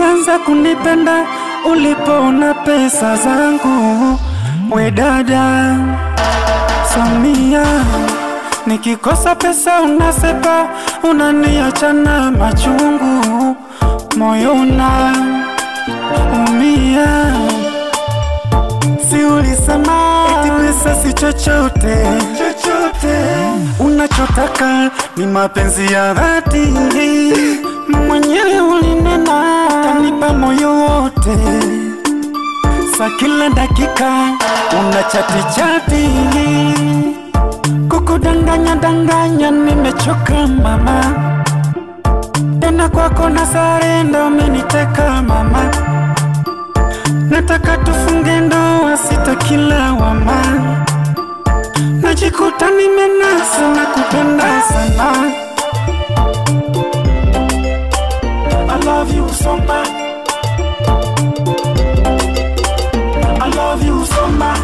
ulianza kunipenda ulipoona pesa zangu. We dada Samia, nikikosa pesa unasepa, unaniacha na machungu, moyo una umia. Si ulisema eti pesa si chochote chochote, unachotaka ni mapenzi ya dhati. Mwenyewe ulinena utanipa moyo wote, sa kila dakika una chati chati, kukudanganya danganya, nimechoka mama, tena kwako na sarenda, umeniteka mama nataka tufunge ndoa, sitaki lawama. Najikuta nimenasa na kupenda sana. I love you so much. I love you so much.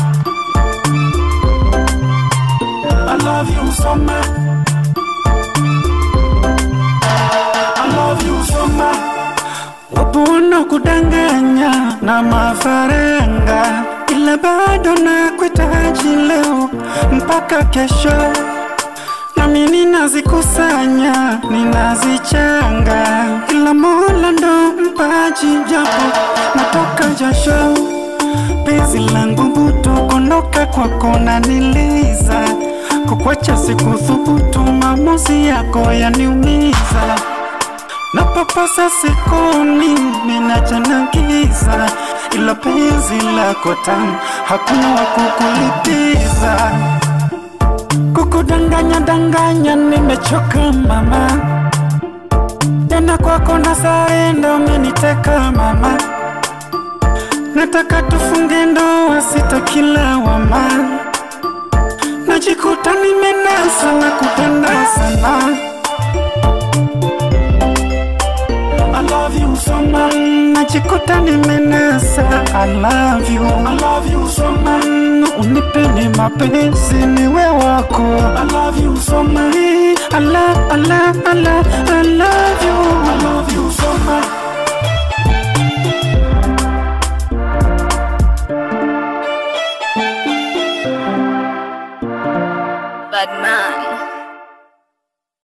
I love you so much. I love you so much. Wapo wanaokudanganya na mafaranga, ila bado nakuhitaji leo mpaka kesho, nami ninazikusanya ninazichanga, ila Mola ndo mpaji, japo natoka jasho. Penzi langu butu, kondoka kwako naniliza, kukwacha sikuthubutu, maamuzi yako yaniumiza napapasa sikoni ninachanagiza, ila penzi lako tamu, hakuna wa kukulipiza. Kukudanganya danganya, nimechoka mama, tena kwako na sarenda, umeniteka mama. Nataka tufunge ndoa, sitaki lawama, najikuta nimenasa na kupenda sana. I love you so much. Najikuta nimenasa. I love you. I love you so much. Unipende mapenzi niwe wako. I love you so much. I love, I love, I love, I love